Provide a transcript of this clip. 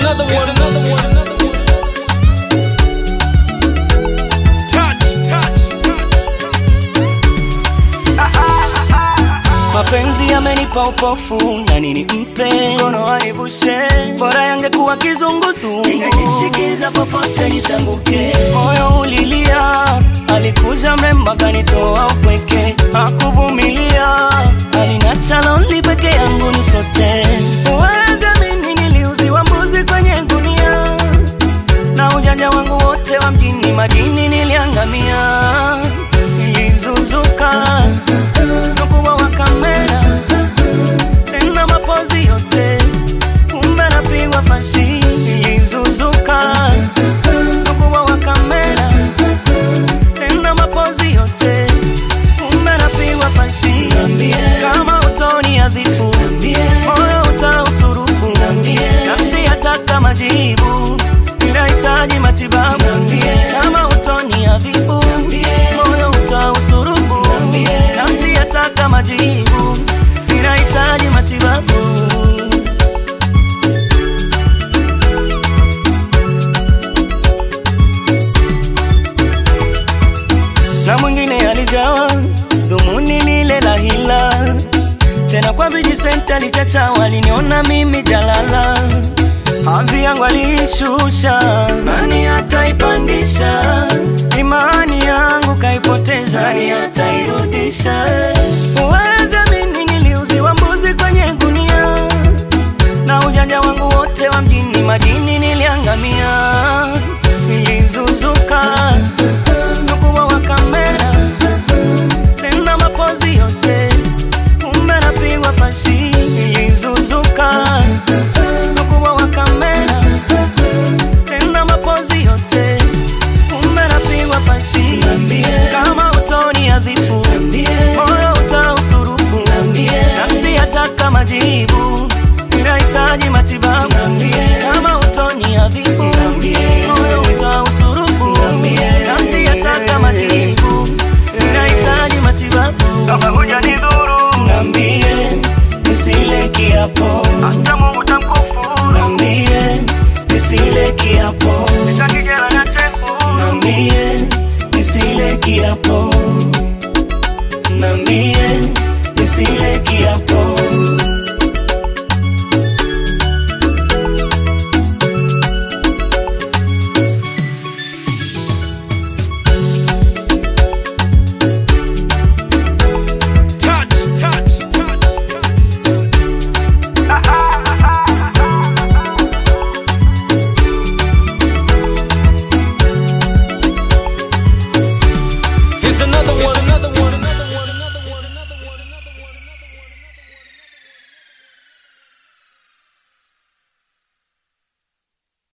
another one. Another one. Touch, touch, Mapenzi yamenipa upofu na nini mpe mkono wanivushe, bora yangekuwa kizunguzungu, ningeshikiza popote nisanguke. Moyo ulilia, alikuja mrembo akanitoa upweke, hakuvumilia, alinacha lonely peke yangu nisote. Uweze mimi niliuziwa mbuzi kwenye gunia, na ujanja wangu wote wa mjini madini niliangamia, nilizuzuka ukubwa wa kamera tena mapozi yote, kumbe napigwa fashi, nilizuzuka ukubwa wa kamera tena mapozi yote, kumbe napigwa fashi. Kama utoni adhifu, moyo utausurufu, nafsi yataka majibu, inahitaji matibabu. Kama utoni adhifu, moyo utausurufu, nafsi yataka majibu, inahitaji matibabu. na mwingine alijawa dhumuni lile la hila tena kwa vijisenta lichacha waliniona mimi jalala hadhi yangu aliishusha nani ataipandisha imani yangu kaipoteza nani atairudisha uweze mimi niliuziwa mbuzi kwenye gunia na ujanja wangu wote wa mjini madini niliangamia nilizuzuka ukubwa wa kamera tena mapozi yote kumbe napigwa fashi nilizuzuka ukubwa wa kamera tena mapozi yote kumbe napigwa fashi kama utoni adhifu moyo utausurufu nafsi yataka majibu inahitaji matibabu kama utoni adhifu moyo utausurufu nafsi yataka majibu inahitaji matibabu kama hujanidhuru nambie nisile kiapo hata Mungu tamkufuru nambie nisile kiapo nitakijela na chefu nambie nisile kiapo nambie nisile kiapo